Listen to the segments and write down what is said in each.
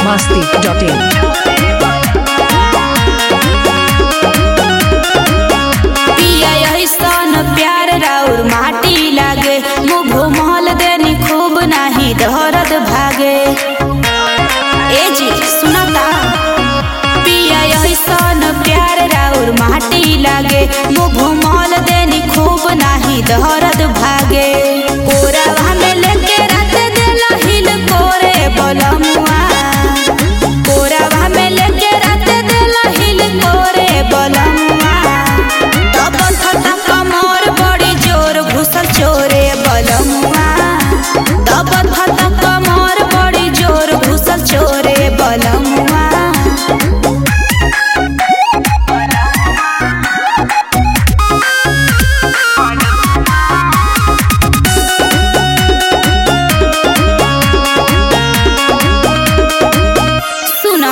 masti.in. पिया ऐसन प्यार राउर माटी लागे मुँह घुमल देनी खूब नाही दर्द भागे ए जी सुनता पिया ऐसन प्यार राउर माटी लागे मुँह घुमल देनी खूब नाही दर्द भागे कोरावा में लेके रात देला हिल कोरे बलमुआ कोरावा में लेके रात देला हिल कोरे बलमुआ तब खता कमर बड़ी जोर घुसल चोरे बलमुआ तब खता कमर बड़ी जोर घुसल चोरे बलमुआ सुना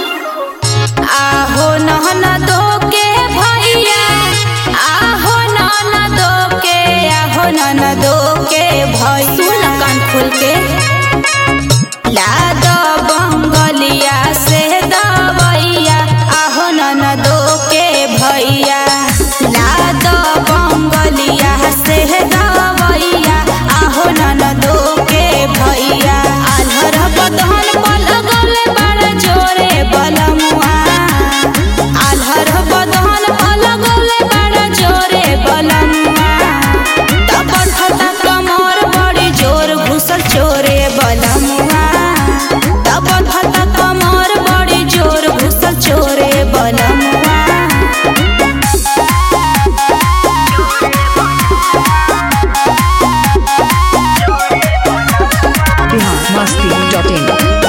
आहो नहना दो के भैया आहो नहना दो के आहो नहना दो के भैया सुन कान खोल के ला दो बंगलिया से दवैया आहो नहना दो के भैया ला दो बंगलिया से दवैया आहो नहना दो के भैया आल्हर बदहन पलगले बड़ जोरे बलमुआ आल्हर बदहन पलगले बड़ जोरे बलमुआ तब खता कमर बड़ी जोर घुसल चोरे बलमुआ तब खता कमर बड़ी जोर घुसल चोरे बलमुआ Bihar masti.in.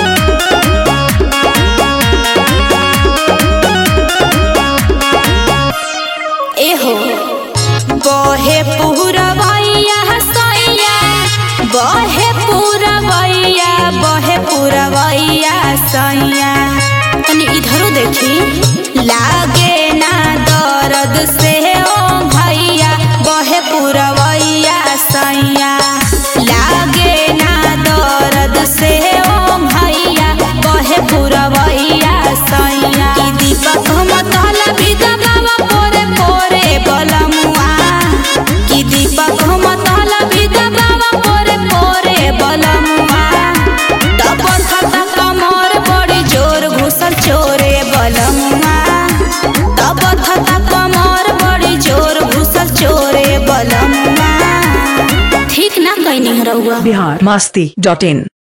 एहो बहे पुरवैया सैया बहे पुरवैया बहे पुरवैया सैया तनी इधरो देखी लागे ना दर्द से ओ भैया बहे पुरवैया सैया लागे ना दर्द से ओ भैया बहे पुरवैया सैया की दीपक मतल भी दबावा पोरे पोरे बलमुआ की दीपक मतल भी दबावा पोरे पोरे बलमुआ तब खता कमर बड़ी जोर घुसल चोरे बलमुआ तब खता कमर बड़ी जोर घुसल चोरे बलमुआ ठीक ना कहनी रहुआ Bihar masti.in.